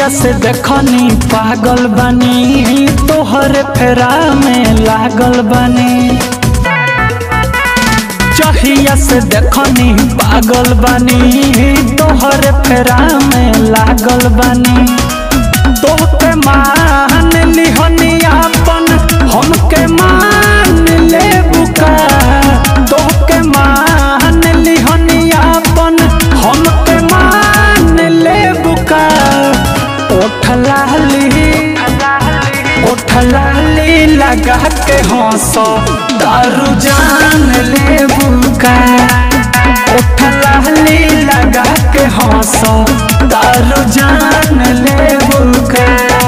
जहिया से देखनी पागल बनी तोहर फेरा में लागल बनी जहिया से देखनी पागल बनी तोहर फेरा में लागल बनी तोहके मान लिहनी अपन हमके मान ले बुका तोहके मान लिहनी अपन हमके मान ले बुका ओठलाली ओठलाली लगा के हंसो दारू जान ले बुका ओठलाली लगा के हंसो दारू जान ले बुका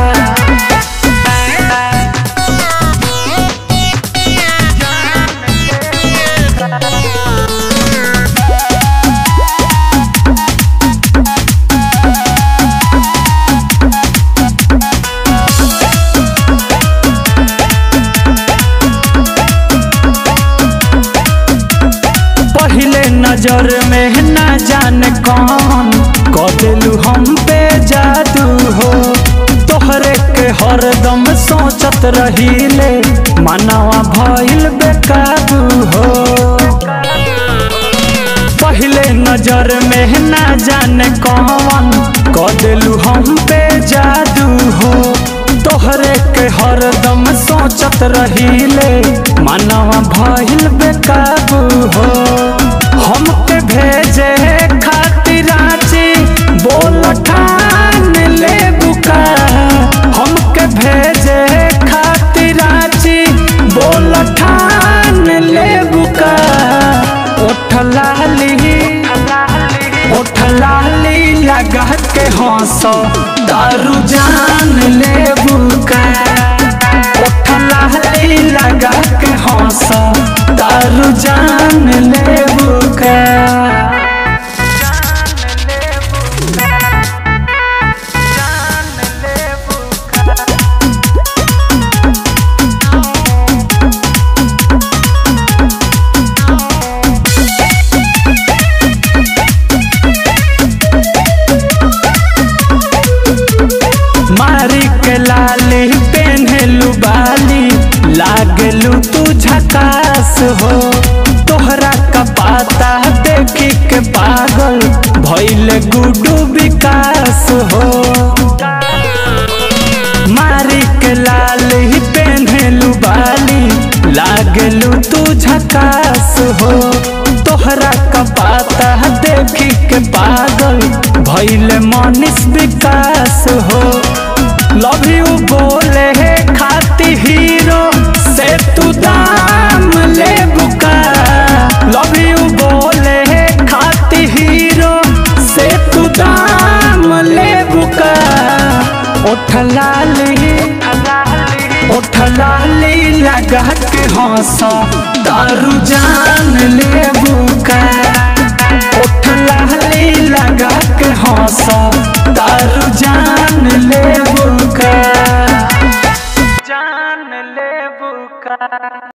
पहले नजर में ना जाने कौन कदेलू हम पे जादू हो तोहरे के हरदम सोचत रहीले मनवा भइल बेकाबू हो पहले नजर में ना जाने कौन कदेलू हम पे जादू हो तोहरे के हरदम सोचत रहीले मनवा भइल बेकाबू हो हमके भेजे खातिर रांची बोल ठान ले बुका हमके भेजे खातिर रांची बोल ठान ले बुका ओठलाली ओठलाली लगा के हंसो दारू जान ले बुका ओठलाली लगा के हंसो दारू जान ले बुका मारी के लाली पेन्हलू बाली लागलू तू झकास हो तोहरा का पाता देखी के पागल भइल गुडू विकास हो मारी के लाली पेन्हलू बाली लागलू तू झकास हो तोहरा का पाता देखी के पागल भइल मनीष विकास हो लव यू बोले खाती हीरो से तू दाम ले बुका लव यू बोले खाती हीरो से तू दाम ले बुका ओठलाली ओठलाली लगा के हंसो दारू जान ले बुका ओठलाली लगा के हंसो दारू जान ले बुका जान ले बुका